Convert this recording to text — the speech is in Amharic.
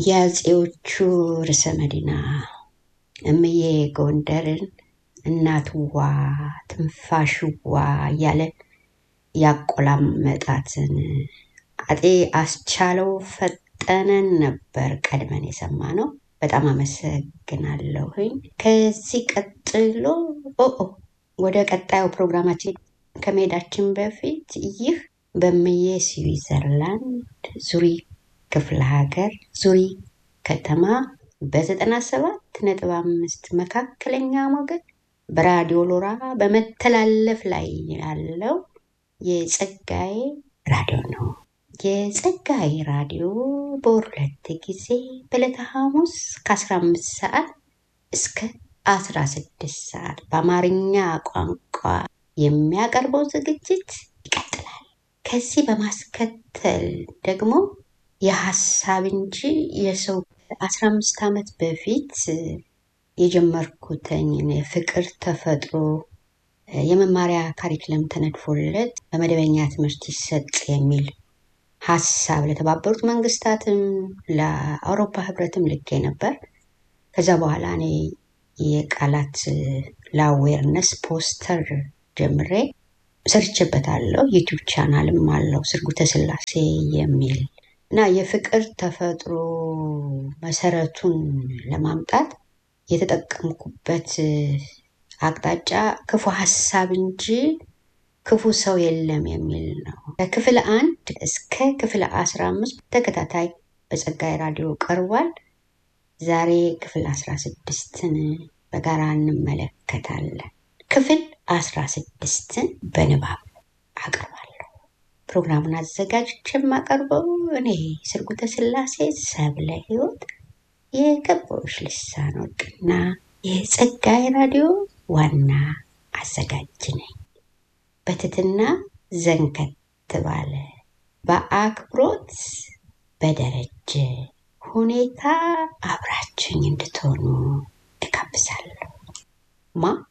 የአፄዎቹ ርዕሰ መዲና እምዬ ጎንደርን እናትዋ ትንፋሽዋ እያለ ያቆላመጣትን አጤ አስቻለው ፈጠነን ነበር ቀድመን የሰማ ነው። በጣም አመሰግናለሁኝ። ከዚህ ቀጥሎ ኦኦ ወደ ቀጣዩ ፕሮግራማችን ከመሄዳችን በፊት ይህ በምዬ ስዊዘርላንድ ዙሪ ክፍለ ሀገር ዙሪ ከተማ በዘጠና ሰባት ነጥብ አምስት መካከለኛ ሞገድ በራዲዮ ሎራ በመተላለፍ ላይ ያለው የጸጋዬ ራዲዮ ነው። የጸጋዬ ራዲዮ በወር ሁለት ጊዜ በዕለተ ሐሙስ ከ15 ሰዓት እስከ 16 ሰዓት በአማርኛ ቋንቋ የሚያቀርበው ዝግጅት ይቀጥላል። ከዚህ በማስከተል ደግሞ የሀሳብ እንጂ የሰው 15 ዓመት በፊት የጀመርኩትኝ የፍቅር ተፈጥሮ የመማሪያ ካሪክለም ተነድፎለት በመደበኛ ትምህርት ይሰጥ የሚል ሀሳብ ለተባበሩት መንግስታትም ለአውሮፓ ህብረትም ልኬ ነበር። ከዛ በኋላ እኔ የቃላት ለአዌርነስ ፖስተር ጀምሬ ሰርቼበታለሁ። ዩቲዩብ ቻናልም አለው ስርጉተ ስላሴ የሚል እና የፍቅር ተፈጥሮ መሰረቱን ለማምጣት የተጠቀምኩበት አቅጣጫ ክፉ ሀሳብ እንጂ ክፉ ሰው የለም የሚል ነው። ከክፍል አንድ እስከ ክፍል አስራ አምስት ተከታታይ በጸጋዬ ራዲዮ ቀርቧል። ዛሬ ክፍል አስራ ስድስትን በጋራ እንመለከታለን። ክፍል አስራ ስድስትን በንባብ አቀርባለሁ። ፕሮግራሙን አዘጋጅቼ የማቀርበው እኔ ስርጉተ ስላሴ ሰብለ ህይወት የገባዎች ልሳን ወርቅና የጸጋዬ ራዲዮ ዋና አዘጋጅ ነኝ። በትትና ዘንከት ባለ በአክብሮት በደረጀ ሁኔታ አብራችኝ እንድትሆኑ እጋብዛለሁ። ማ